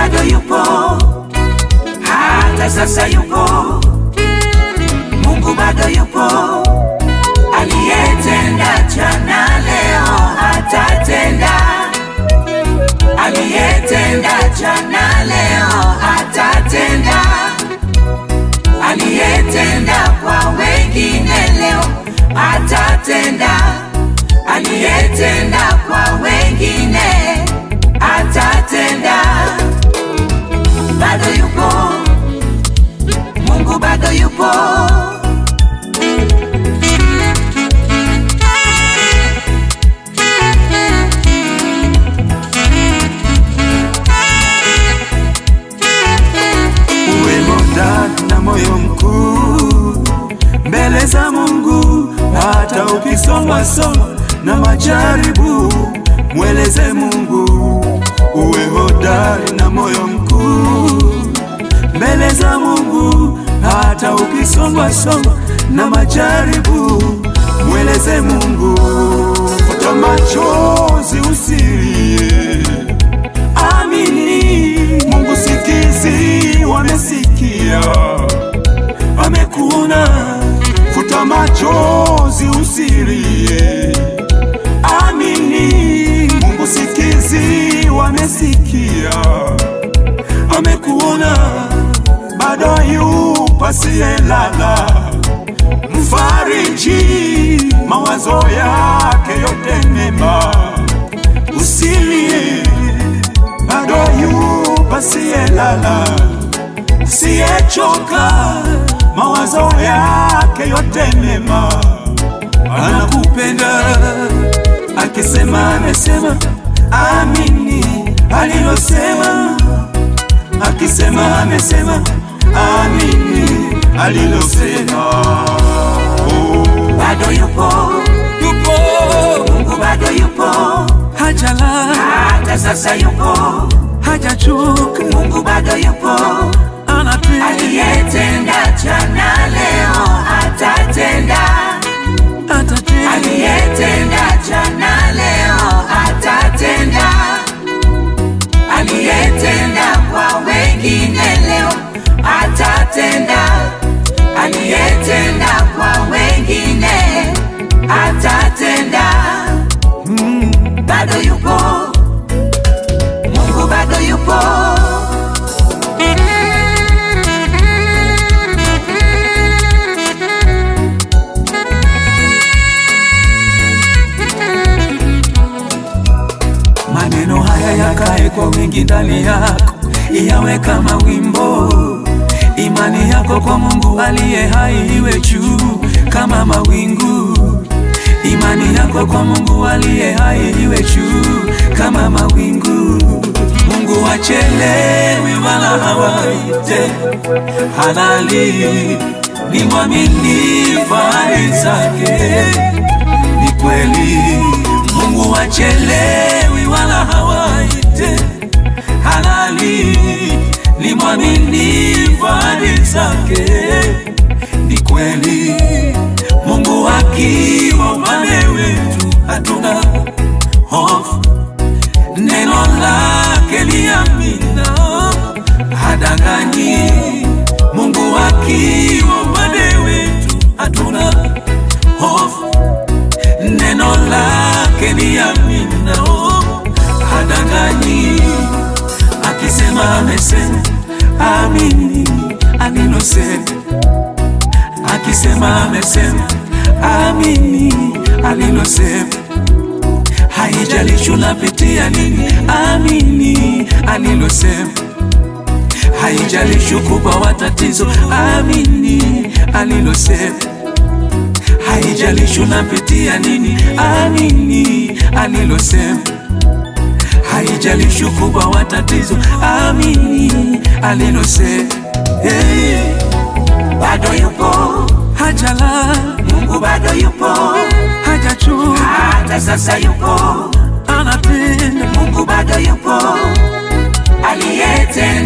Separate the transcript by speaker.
Speaker 1: bado yupo, hata sasa yupo. Mungu bado yupo, aliyetenda jana, leo atatenda. Aliyetenda jana, leo atatenda. Aliyetenda kwa wengine, leo atatenda. Aliyetenda kwa wengine, atatenda. Bado yupo, Mungu bado yupo.
Speaker 2: uwe hodari na moyo mkuu mbele za Mungu, hata ukisongwa songwa na majaribu, mweleze Mungu. Uwe hodari na moyo mkuu mbele za Mungu, hata ukisongwa songwa na majaribu, mweleze Mungu. Futa machozi, usilie Amini, Mungu sikizi, wamesikia, wamekuona. Futa machozi, usilie. Amini, Mungu sikizi, wamesikia, wamekuona. Bado yupo asiyelala, mfariji, mawazo yake yote mema, usilie bado yupo asiyelala, siyechoka, mawazo yake yote mema, anakupenda akisema, amesema, amini alilosema, akisema, amesema, amini alilosema. Oh,
Speaker 1: Bado yupo,
Speaker 2: yupo
Speaker 1: Mungu bado yupo,
Speaker 2: hajala,
Speaker 1: hata sasa yupo.
Speaker 2: hajachoka,
Speaker 1: Mungu bado yupo,
Speaker 2: anapenda
Speaker 1: aliyetenda jana, leo atatenda.
Speaker 2: atatenda
Speaker 1: Aliyetenda jana, leo atatenda. Aliyetenda kwa wengine, leo atatenda. Aliyetenda kwa wengine, atatenda. Bado yupo, Mungu bado yupo.
Speaker 2: Maneno haya yakae kwa wingi ndani yako, yawe kama wimbo. Imani yako kwa Mungu aliye hai iwe juu kama mawingu. Imani yako kwa Mungu aliye hai iwe juu kama mawingu. Mungu hachelewi wala hawaite, halali ni mwaminifu ahadi zake ni kweli Mungu hachelewi wala hawaite, halali ni mwaminifu ahadi zake. Ni kweli Mungu akiwa upande wetu, hatuna hofu. Neno lake ni amina, hadanganyi. Mungu akiwa upande wetu, hatuna hofu neno lake ni amina, oh, hadanganyi. Akisema amesema, amini alilosema. Akisema amesema, amini alilosema. Haijalishi unapitia nini, amini alilosema. Haijalishi ukubwa wa tatizo, amini alilosema haijalishi unapitia nini, amini alilosema. Haijalishi ukubwa wa tatizo, amini alilosema. Hey,
Speaker 1: Bado yupo,
Speaker 2: hajala,
Speaker 1: Mungu bado yupo,
Speaker 2: hajachoka,
Speaker 1: hata sasa yupo.
Speaker 2: anapenda
Speaker 1: Mungu bado yupo, aliyetenda